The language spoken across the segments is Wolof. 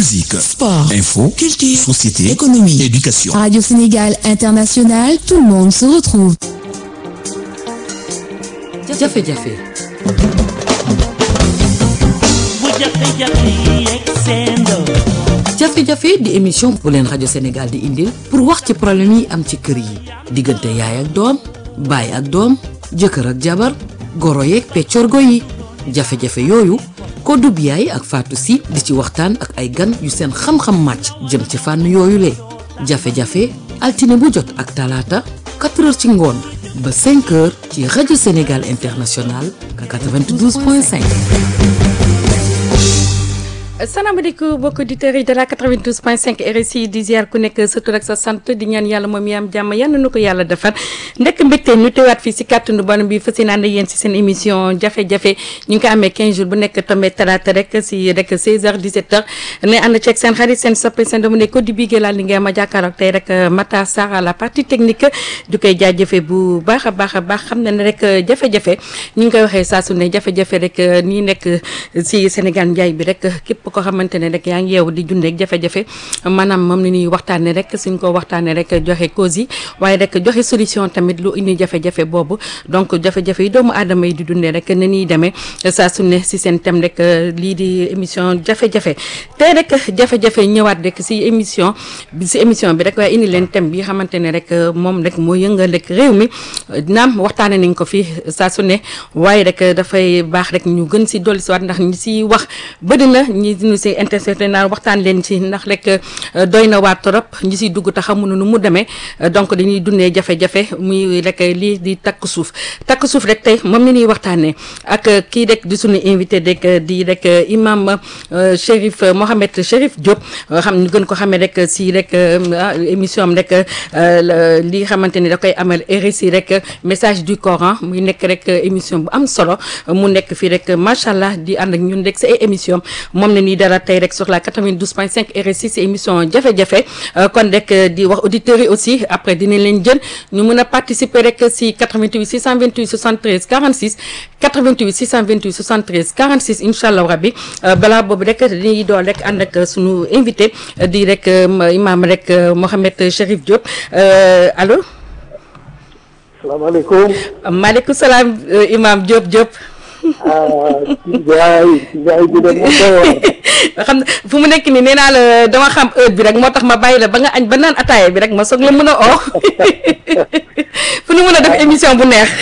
musique, sport, info, culture, société, économie, éducation. Radio Sénégal International, tout le monde se retrouve. jafe-jafe jafe-jafe di émission bu leen rajo Sénégal di indil pour wax ci problème yi am ci kër yi diggante yaay ak doom baay ak doom jëkkër ak jabar goro yeeg peccorgo yi jafe-jafe yooyu Kodou Biaye ak Fatou Sy di ci waxtaan ak ay gan yu seen xam-xam màcc jëm ci fànn yooyu le jafe-jafe altine bu jot ak talaata 4 heures ci ngoon ba 5 heures ci rajo Sénégal International 92.5. salaamaaleykum mbokki auditeurs yi de la 92.5 RSI di ziar ku nekk sa tur ak sa sant di ñaan yàlla moom yi am jàmm yal na nu ko yàlla defar ndekk mbégte ñu teewaat fii si kàttanu borom bi fas yéene ànd yéen si seen émission jafe-jafe ñu ngi ko amee 15 jours bu nekk tombé talaata rek si rek 16h 17h ne ànd ceeg seen xarit seen soppe seen doomu ne ko di bigee laa li ngeen ma jàkkaarloog tey rek Matar Sarr à la partie technique du koy jaajëfe bu baax a baax a baax xam na ne rek jafe-jafe ñu ngi koy waxee saa su ne jafe-jafe rek nii nekk si Sénégal njaay bi rek képp ko xamante ne rek yaa ngi yeewu di dundeek jafe-jafe maanaam moom la ñuy waxtaane rek suñ ko waxtaane rek joxe cause yi waaye rek joxe solution tamit lu indi jafe-jafe boobu donc jafe-jafe yi doomu aadama yi di dundee rek ne ñuy demee saa su ne si seen thème rek lii di émission jafe-jafe tey rek jafe-jafe ñëwaat rek si émission bi si émission bi rek waaye indi leen thème bi xamante ne rek moom rek moo yëngal rek réew mi naam waxtaane nañ ko fi saa su ne waaye rek dafay baax rek ñu gën si dolli si waat ndax ñi si wax bëri na ñi ñu si intercepté naa waxtaan leen ci ndax rek doy na waa trop ñi siy dugg te xamuñu nu mu demee donc dañuy dundee jafe-jafe muy rek lii di takk suuf takk suuf rek tey moom la ñuy waxtaanee ak kii rek di suñu invité rek di rek imam Chérif Mohamed Chérif Diop xam ñu gën ko xamee rek si rek émission am rek li xamante ni da koy amal RSI rek message du Coran muy nekk rek émission bu am solo mu nekk fii rek macha allah di ànd ak ñun rek sa ay émission moom la ñuy dara tey rek sur la 92.5 RSI si émission jafe-jafe kon rek di wax auditeurs yi aussi après dinañ leen jël ñu mën a participer rek si 88 628 73 46 88 628 73 46 incha allah rabbi balaa boobu rek dañuy doon rek ànd ak sunu invité di rek imam rek Mohamed Chérif Diop allo. salaamaaleykum. maaleykum salaam imam Diop Diop. ah Ndiaye Ndiaye bi de moom xam nga fu mu nekk nii nee naa la dama xam heure bi rek moo tax ma bàyyi la ba nga añ ba naan ataaya bi rek ma soog la mën a oo fu nu mën a def émission bu neex.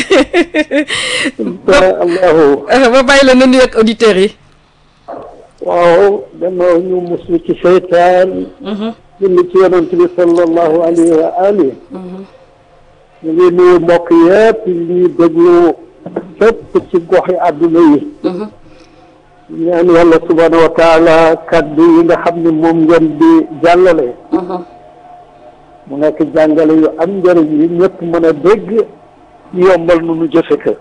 allahu. ba bàyyi la nu nuyu ak auditeurs yi. waaw dama ñu muslu ci seytaan. julli ci yonent bi sallallahu alayhi wa ali. ñu ngi nuyu mbokk yëpp ñuy déglu. fépp ci goxi àdduna yi ñaan yàlla subhaanahu wa taala kaddu yi nga xam ne moom ngeen di jàllale mu nekk jàngale yu am njëriñ yi ñëpp mën a dégg yombal nu nu jëfe ko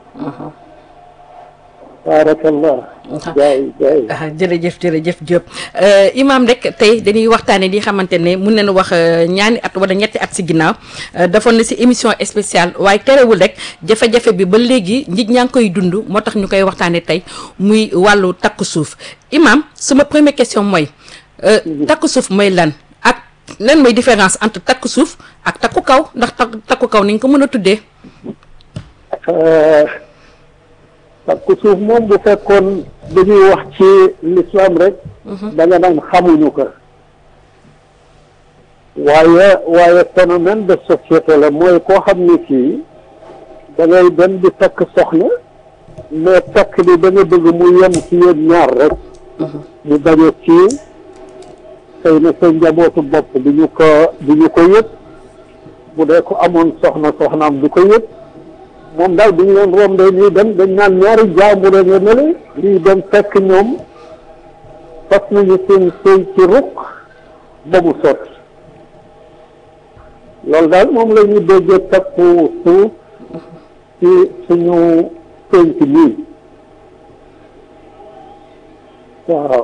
baarakallah jaay jaay jërëjëf jërëjëf Diop imam rek tey dañuy waxtaane di xamante ne mun nañu wax ñaani at wala ñetti at si ginnaaw defoon na si émission spéciale waaye terewul rek jafe-jafe bi ba léegi nit ñaa ngi koy dund moo tax ñu koy waxtaane tey muy wàllu takku suuf imam suma première question mooy takku suuf mooy lan ak lan mooy différence entre takku suuf ak takku kaw ndax takku kaw ni nga ko mën a tuddee takku suuf moom bu fekkoon dañuy wax ci l'islam rek da nga naan xamuñu ko waaye waaye phénomène de société la mooy koo xam ni kii da ngay dem di takk soxna mais takk bi da nga bëgg mu yem ci yéen ñaar rek ñu bañ a siiw xëy na sa njabootu bopp du ñu ko du ñu ko yëg bu dee ko amoon soxna soxnaam du ko yëg moom daal bu ñu leen rombee ñuy dem dañ naan ñaari jaambur nga nele lii dem fekk ñoom fas nañu seen sëy ci ruq ba mu sotti loolu daal moom la ñu déggee takku suuf ci suñu pénc nii waaw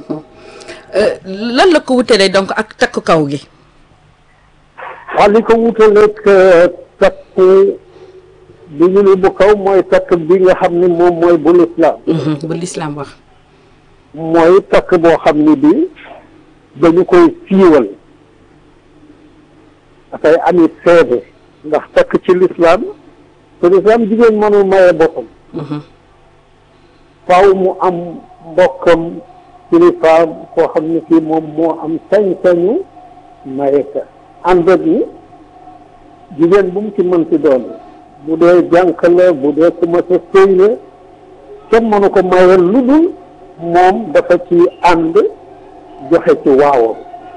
lan la ko wutalee donc ak takku kaw gi waaw li ko wutaleeg takku bi ñu ni bu kaw mooy takk bi nga xam ni moom mooy bu lislaam bu lislaam wax mooy takk boo xam ni bi dañu koy siiwal dafay ami seede ndax takk ci lislaam te lislaam jigéen mënul maye boppam faaw mu am mbokkam kilifaam koo xam ne kii moom moo am sañ-sañu maye ka ànd ak ni jigéen bu mu ci mën ci doon bu dee jànq la bu dee ku ma sa sëy la kenn mënu ko maye lu dul moom dafa ci ànd joxe ci waawam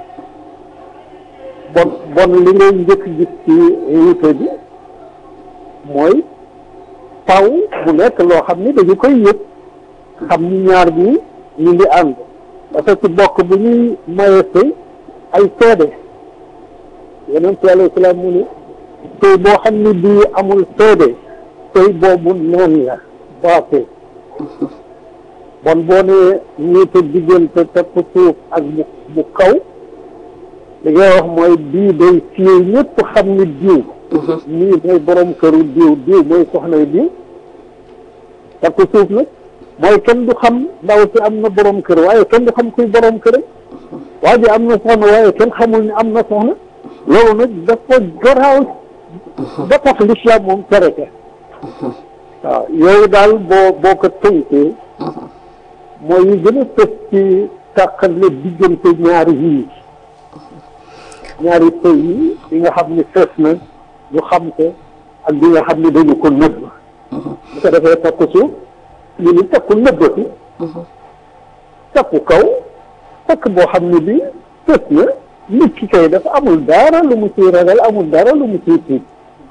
bon bon li ngay njëkk gis ci wuute bi mooy taw mu nekk loo xam ni dañu koy yëg xam ni ñaar bi ñu ngi ànd dafa ci bokk bu ñuy maye sëy ay seede yeneen ci alayhi salaam mu ni sëy boo xam ni bii amul seede sëy boobu neen la baaxee bon boo nee ñiite diggante tepp suuf ak bu bu kaw li ngay wax mooy bii day siiw ñëpp xam ni diw nii mooy borom këru diw diw mooy soxnay diw tepp suuf nag mooy kenn du xam ndaw si am na borom kër waaye kenn du xam kuy borom kër waa ji am na soxna waaye kenn xamul ni am na soxna loolu nag dafa garaaw ba tax lislaam moom tere ka waaw yooyu daal boo boo ko tënkee mooy yi gën a fës ci tàqale diggante ñaari yii ñaari sëy yi bi nga xam ni fës na ñu xam ko ak bi nga xam ni dañu ko nëbb bu ko defee takku suuf ñu ni takku nëbbati takku kaw takk boo xam ne bi fës na nit ki kay dafa amul dara lu mu ciy ragal amul dara lu mu ciy tiit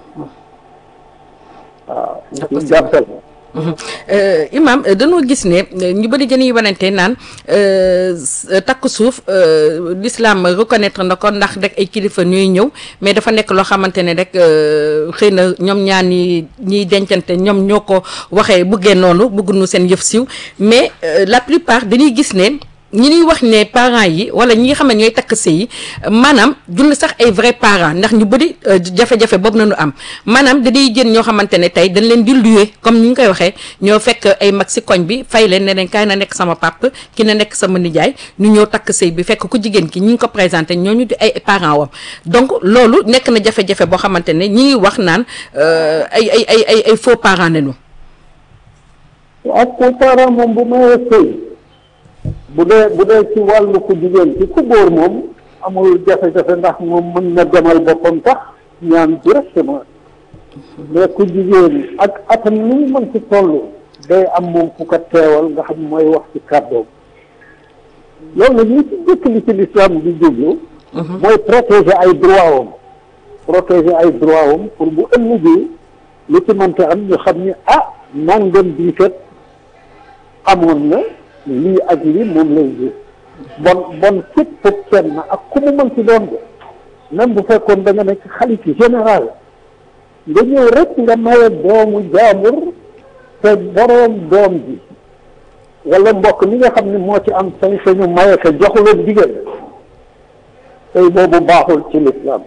waaw ñu jàppal imam dañoo gis ne ñu bëri dañuy wanante naan takk suuf l'islam reconnaître na ko ndax rek ay kilifa ñuy ñëw mais dafa nekk loo xamante ne rek xëy na ñoom ñaar ñi ñiy dencante ñoom ñoo ko waxee bëggee noonu bëgguñu seen yëf siiw mais la plupart dañuy gis ne ñi ñuy wax ne parents yi wala ñi nga xam ne ñooy takk sëy yi maanaam dund sax ay vrai parents ndax ñu bëri jafe-jafe boobu nañu am maanaam dañuy jën ñoo xamante ne tey dañ leen di louer comme ni ñu koy waxee ñoo fekk ay mag si koñ bi fay leen ne leen kaay na nekk sama pap ki na nekk sama nijaay ñu ñëw takk sëy bi fekk ku jigéen ki ñi ngi ko présenté ñooñu di ay parents wam donc loolu nekk na jafe-jafe boo xamante ne ñi ngi wax naan ay ay ay ay ay faux parents nañu ak faux parents moom bu mayee sëy bu dee bu dee ci wàllu ku jigéen ci ku góor moom amul jafe-jafe ndax moom mën na demal boppam tax ñaan directement mais ku jigéen ak atam ni mu mën ci toll day am moom fu ko teewal nga xam mooy wax ci kàddoom loolu nag li ci jëkk li ci lislaam di jublu mooy protéger ay droit wam protéger ay droit wam pour bu ëllëgee li ci mënte am ñu xam ni ah nangam bii kat amoon na lii ak lii moom lay gis bon bon képp kenn ak ku mu mën ci doon de même bu fekkoon da nga nekk xalif général nga ñëw rek nga maye doomu jaambur te boroom doom ji wala mbokk mi nga xam ne moo ci am sañ-sañu maye ko joxula digal tey boobu baaxul ci lislaam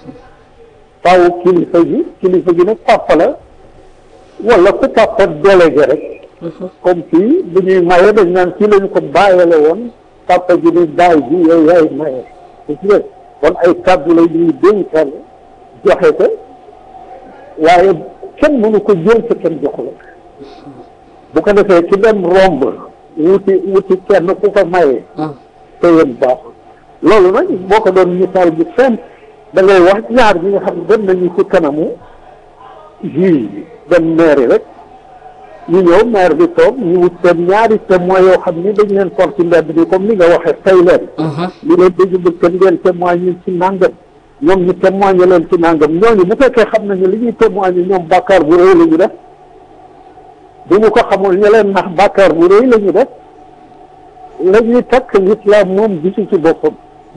faaw kilifa gi kilifa gi nag papa la wala ku papa délégué rek comme fii bu ñuy maye dañ naan kii lañu ko bàyyale woon papa ji ni baay ji yow yaay maye gis nga kon ay kàddu la ñuy dénkal joxe ko waaye kenn mënu ko jël te kenn joxu la bu ko defee ki dem romb wuti wuti kenn ku ko maye te yéen baaxul loolu nag boo ko doon misaal bi fenn da ngay wax ñaar ñi nga xam ne dem nañu ci kanamu juge bi dem maire rek ñu ñëw maire bi toog ñu wut seen ñaari témoins yoo xam ni dañ leen for ci mbedd bi comme ni nga waxee fay leen li leen dañu bëgg kenn ngeen témoigne ci nàngam ñoom ñu témoigné leen ci nàngam ñooñu bu fekkee xam nañu li ñuy témoigné ñoom bàkkaar bu rëy la ñu def bu ñu ko xamul ñu leen nax bàkkaar bu rëy la ñu def la ñuy takk l'islam moom gisu ci boppam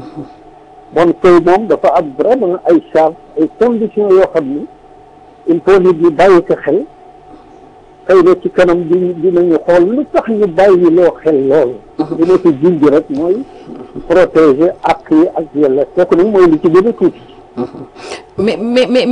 bon tey moom dafa am vraiment ay charge ay conditions yoo xam ni il faut nit ñi bàyyi ko xel xëy na ci kanam di dinañu xool lu tax ñu bàyyi loo xel loolu dina ci junj rek mooy protéger ak yi ak yàlla kooku nag mooy li ci gën a tuuti mais mais mais